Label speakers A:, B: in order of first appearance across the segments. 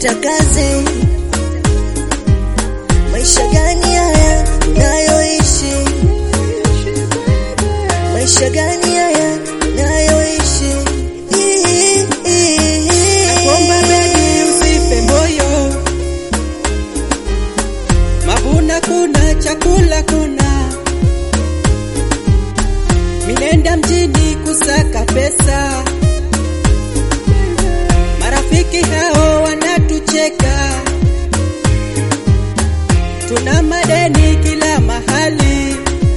A: kutafuta kazi. Maisha gani haya nayoishi? Maisha gani haya nayoishi?
B: Nakuomba baby usife moyo, mavuna kuna, chakula kuna, minenda mjini kusaka pesa, marafiki hao wanatucheka, tuna madeni kila mahali,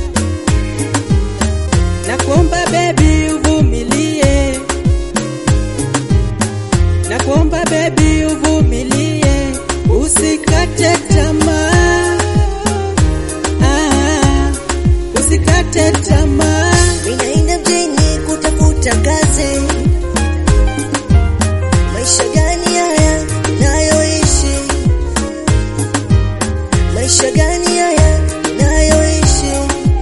B: nakuomba baby uvumilie Nakuomba baby uvumilie, usikate tamaa, ah, usikate tamaa.
A: Ninaenda mjini kutafuta kazi. Maisha gani haya nayoishi? Maisha gani haya nayoishi?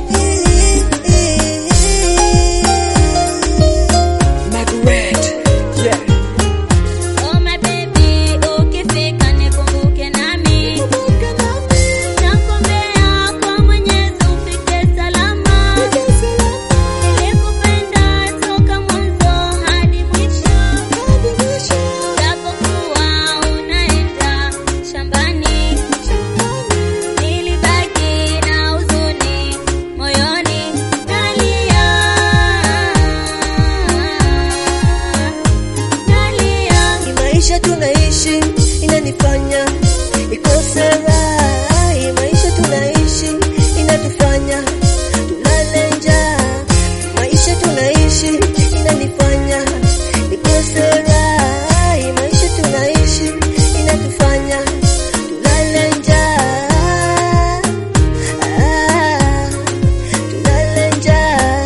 B: Margaret, yeah.
C: Oh my baby, ukifika nikumbuke nami. Nakuombea kwa Mwenyezi ufike salama. Nilikupenda toka mwanzo hadi mwisho. Japokuwa unaenda shambani. Nilibaki na huzuni moyoni nalia. Nalia.
A: Hii maisha tunaishi inanifanya nikose raha. Hii maisha tunaishi inatufanya tulale njaa. Maisha tunaishi inanifanya nikose raha. Hii maisha tunaishi inatufanya tulale njaa. Ah, tulale njaa.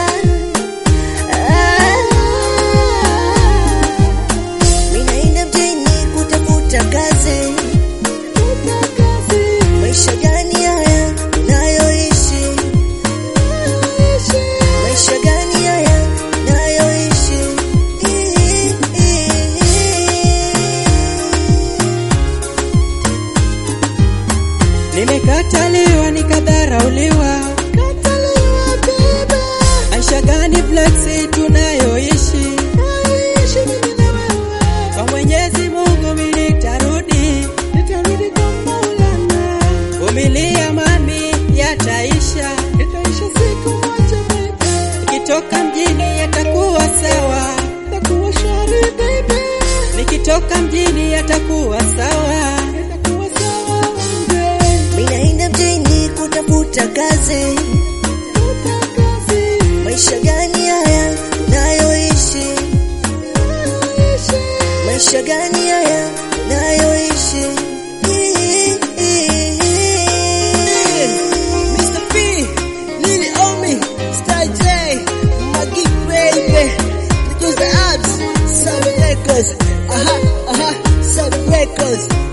A: Ninaenda mjini kutafuta kazi. Maisha gani haya nayoishi? Maisha gani haya nayoishi?
B: Nimekataliwa nikadharauliwa, maisha gani flexi tunayoishi? Kwa Mwenyezi Mungu mimi nitarudi, nitarudi kwa Maulana. Vumilia mami, yataisha, yataisha siku moja baby. Nikitoka mjini yatakuwa sawa, yatakuwa shwari baby. Nikitoka mjini yatakuwa sawa, yatakuwa sawa baby.
A: Ninaenda mjini kutafuta kazi. Maisha gani haya nayoishi? Maisha gani haya nayoishi?
B: Mr. P, Lily Omi, Star J, Maggie Baby, because the abs, Seven Records, aha, aha, Seven Records.